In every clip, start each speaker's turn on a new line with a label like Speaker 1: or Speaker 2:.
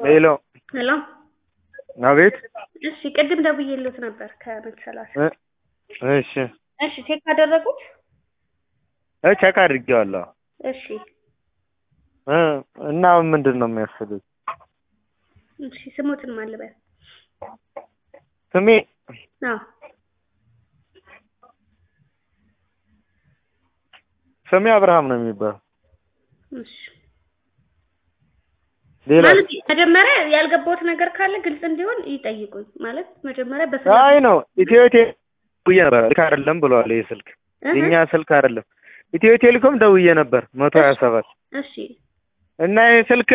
Speaker 1: ሄሎ
Speaker 2: ሄሎ
Speaker 1: አቤት
Speaker 2: እሺ ቅድም ደውዬልዎት ነበር ከመቶ ሰላሳ
Speaker 1: እ እሺ
Speaker 2: እሺ ቼክ አደረጉት
Speaker 1: እ ቼክ አድርጌዋለሁ
Speaker 2: እሺ
Speaker 1: እ እና ምንድን ነው የሚያስፈልግ
Speaker 2: እሺ ስሞትን ማን ልበል
Speaker 1: ስሜ
Speaker 2: አዎ
Speaker 1: ስሜ አብርሃም ነው የሚባለው
Speaker 2: እሺ
Speaker 1: ሌላ
Speaker 2: ማለት መጀመሪያ ያልገባሁት ነገር ካለ ግልጽ እንዲሆን ይጠይቁኝ ማለት መጀመሪያ በስልክ
Speaker 1: አይ ነው ኢትዮ ቴሌ ደውዬ ነበር ልክ አይደለም ብለዋል ይህ ስልክ የእኛ ስልክ አይደለም ኢትዮ ቴሌኮም ደውዬ ነበር መቶ ሀያ ሰባት
Speaker 2: እሺ
Speaker 1: እና ይህ ስልክ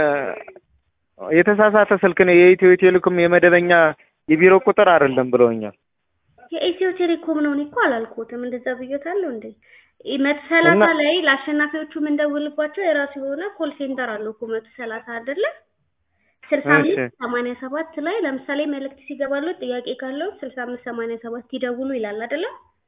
Speaker 1: የተሳሳተ ስልክ ነው የኢትዮ ቴሌኮም የመደበኛ የቢሮ ቁጥር አይደለም ብለውኛል
Speaker 2: የኢትዮ ቴሌኮም ነው እኔ እኮ አላልኩትም እንደዛ ብዬታለሁ እንዴ መቶ ሰላሳ
Speaker 1: እና-
Speaker 2: ላይ ለአሸናፊዎቹ የምንደውልባቸው የራሱ የሆነ ኮል ሴንተር አለው እኮ መቶ ሰላሳ አይደለ ስልሳ
Speaker 1: እሺ።
Speaker 2: አምስት ሰማንያ ሰባት ላይ ለምሳሌ መልእክት ሲገባሉ ጥያቄ ካለው ስልሳ አምስት ሰማንያ ሰባት ይደውሉ ይላል አይደለ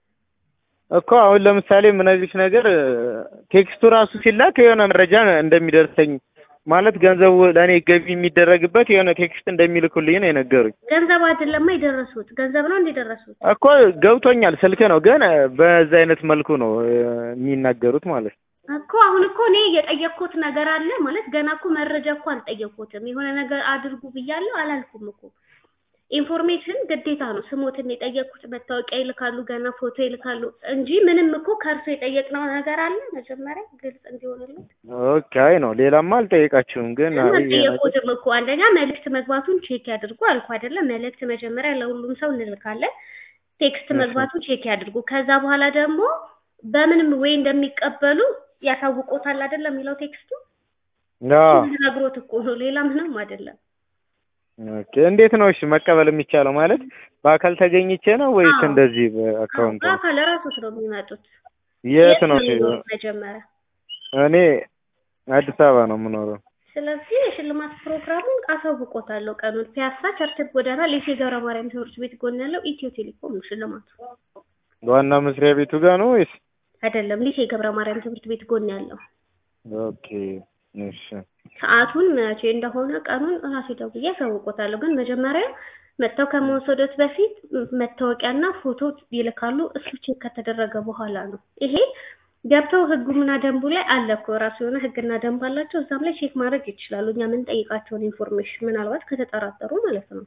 Speaker 1: እኮ አሁን ለምሳሌ የምነግርሽ ነገር ቴክስቱ ራሱ ሲላክ የሆነ መረጃ እንደሚደርሰኝ ማለት ገንዘቡ ለእኔ ገቢ የሚደረግበት የሆነ ቴክስት እንደሚልኩልኝ ነው የነገሩኝ።
Speaker 2: ገንዘብ አይደለማ የደረሱት ገንዘብ ነው እንዲደረሱት
Speaker 1: እኮ ገብቶኛል፣ ስልክ ነው ግን በዛ አይነት መልኩ ነው እ፣ የሚናገሩት ማለት ነው።
Speaker 2: እኮ አሁን እኮ እኔ የጠየቅኩት ነገር አለ ማለት ገና እኮ መረጃ እኮ አልጠየቅኩትም። የሆነ ነገር አድርጉ ብያለሁ አላልኩም እኮ ኢንፎርሜሽን ግዴታ ነው። ስሞትን የጠየቅኩት መታወቂያ ይልካሉ፣ ገና ፎቶ ይልካሉ እንጂ ምንም እኮ ከእርሶ የጠየቅነው ነገር አለ መጀመሪያ ግልጽ እንዲሆንልን
Speaker 1: ኦኬ፣ አይ ነው ሌላማ አልጠየቃችሁም፣ ግን አይ ይሄ ነገር-
Speaker 2: አልጠየቁትም እኮ አንደኛ መልእክት መግባቱን ቼክ ያድርጉ አልኩ አይደለም። መልእክት መጀመሪያ ለሁሉም ሰው እንልካለን። ቴክስት
Speaker 1: እሺ።
Speaker 2: መግባቱን ቼክ ያድርጉ። ከዛ በኋላ ደግሞ በምንም ወይ እንደሚቀበሉ ያሳውቆታል አይደለም የሚለው ቴክስቱ
Speaker 1: አዎ።
Speaker 2: ነግሮት እኮ ነው ሌላ ምንም አይደለም።
Speaker 1: ኦኬ፣ እንዴት ነው እሺ መቀበል የሚቻለው? ማለት በአካል ተገኝቼ ነው ወይስ
Speaker 2: አዎ።
Speaker 1: እንደዚህ በአካውንት ነው?
Speaker 2: አካል ራሶት ነው የሚመጡት።
Speaker 1: የት ነው?
Speaker 2: የሚኖሩት መጀመሪያ?
Speaker 1: እኔ አዲስ አበባ ነው የምኖረው።
Speaker 2: ስለዚህ የሽልማት ፕሮግራሙን አሳውቆታለሁ። ቀኑን ፒያሳ ቸርችል ጎዳና ሌሴ ገብረ ማርያም ትምህርት ቤት ጎን ያለው ኢትዮ ቴሌኮም ነው ሽልማቱ።
Speaker 1: ዋና መስሪያ ቤቱ ጋር ነው ወይስ?
Speaker 2: አይደለም ሊሴ ገብረ ማርያም ትምህርት ቤት ጎን ያለው።
Speaker 1: ኦኬ፣ እሺ
Speaker 2: ሰዓቱን መቼ እንደሆነ ቀኑን ራሴ ደውዬ አሳውቆታለሁ። ግን መጀመሪያ መጥተው ከመወሰዶት በፊት መታወቂያና ፎቶ ይልካሉ። እሱ ቼክ ከተደረገ በኋላ ነው ይሄ ገብተው ህጉና ደንቡ ላይ አለ እኮ ራሱ የሆነ ህግና ደንብ አላቸው። እዛም ላይ ቼክ ማድረግ ይችላሉ። እኛ የምንጠይቃቸውን ኢንፎርሜሽን ምናልባት ከተጠራጠሩ ማለት ነው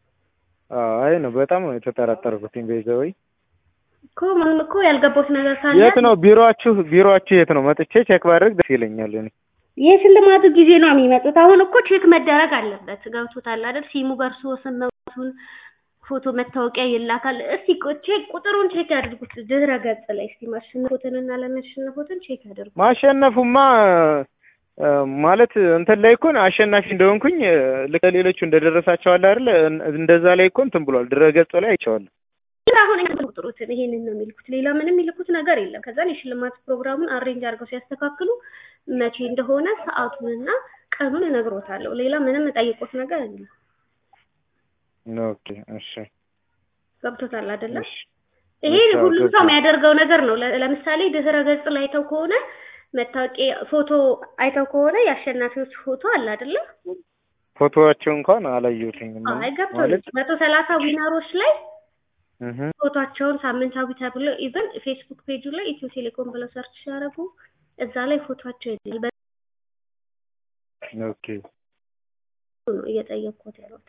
Speaker 1: አይ ነው በጣም ነው የተጠራጠርኩትኝ። ቤዛዊ
Speaker 2: እኮ ምንም እኮ ያልገባሁት ነገር ካለ
Speaker 1: የት ነው ቢሮአችሁ? ቢሮአችሁ የት ነው? መጥቼ ቼክ ባደርግ ደስ ይለኛል። እኔ
Speaker 2: የሽልማቱ ጊዜ ነው የሚመጡት። አሁን እኮ ቼክ መደረግ አለበት። ገብቶታል አይደል? ሲሙ በእርሶ ስም መውጣቱን ፎቶ መታወቂያ ይላካል። እስቲ ቆ- ቼክ ቁጥሩን ቼክ ያድርጉት ድህረ ገጽ ላይ እስቲ ማሸነፎትንና ለመሸነፎትን ቼክ ያድርጉ።
Speaker 1: ማሸነፉማ እ፣ ማለት እንትን ላይ እኮ አሸናፊ እንደሆንኩኝ እ፣ ልክ ሌሎቹ እንደደረሳቸው አለ አይደል? እንደዛ ላይ እኮ እንትን ብሏል። ድረገጹ ላይ አይቼዋለሁ።
Speaker 2: ግን አሁን እኛ ቁጥሩትን ይሄንን ነው የሚልኩት። ሌላ ምንም የሚልኩት ነገር የለም። ከዛን የሽልማት ፕሮግራሙን አሬንጅ አድርገው ሲያስተካክሉ መቼ እንደሆነ ሰዓቱንና ቀኑን እነግሮታለሁ። ሌላ ምንም ጠይቆት ነገር የለም።
Speaker 1: ኦኬ፣ እሺ፣
Speaker 2: ገብቶታል አይደለም?
Speaker 1: እሺ።
Speaker 2: ይሄ
Speaker 1: እሺ፣
Speaker 2: ሁሉም ሰው
Speaker 1: ገብቶኛል።
Speaker 2: የሚያደርገው ነገር ነው። ለ- ለምሳሌ ድህረ ገጽ ላይ አይተው ከሆነ መታወቂያ ፎቶ አይተው ከሆነ የአሸናፊዎች ፎቶ አለ አይደለም?
Speaker 1: ፎቶዋቸው እንኳን አላየሁትኝም
Speaker 2: አይ ገብቶኛል።
Speaker 1: ማለት
Speaker 2: መቶ ሰላሳ ዊነሮች ላይ
Speaker 1: እህ
Speaker 2: ፎቶቸውን ሳምንታዊ ተብሎ ኢቨን ፌስቡክ ፔጁ ላይ ኢትዮ ቴሌኮም ብለው ሰርች ሲያደርጉ እዛ ላይ ፎቶቸው ይላል። በሱ
Speaker 1: ኦኬ
Speaker 2: ነው እየጠየቅኩት ያሉት።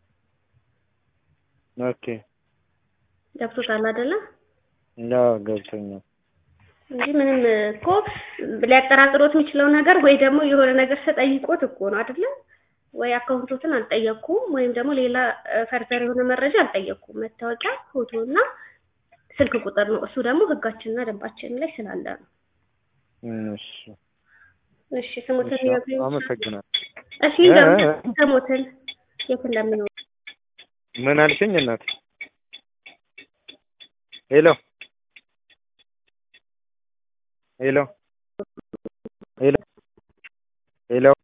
Speaker 1: ኦኬ
Speaker 2: ገብቶታል አይደለም?
Speaker 1: ያ ገብቶኛል።
Speaker 2: እንጂ ምንም እኮ ሊያጠራጥሮት የሚችለው ነገር ወይ ደግሞ የሆነ ነገር ተጠይቆት እኮ ነው አይደለም? ወይ አካውንቶትን አልጠየቅኩም ወይም ደግሞ ሌላ ፈርዘር የሆነ መረጃ አልጠየቅኩም። መታወቂያ፣ ፎቶ እና ስልክ ቁጥር ነው። እሱ ደግሞ ህጋችንና ደንባችን ላይ ስላለ ነው።
Speaker 1: እሺ
Speaker 2: እሺ ስሙትን
Speaker 1: እሺ፣
Speaker 2: ይነግሩኝ ይችላሉ?
Speaker 1: አመሰግናለሁ።
Speaker 2: እሺ እንደውም ስሙትን የት እንደሚኖሩ
Speaker 1: ምን አልሽኝ እናት? ሄሎ ሄሎ ሄሎ ሄሎ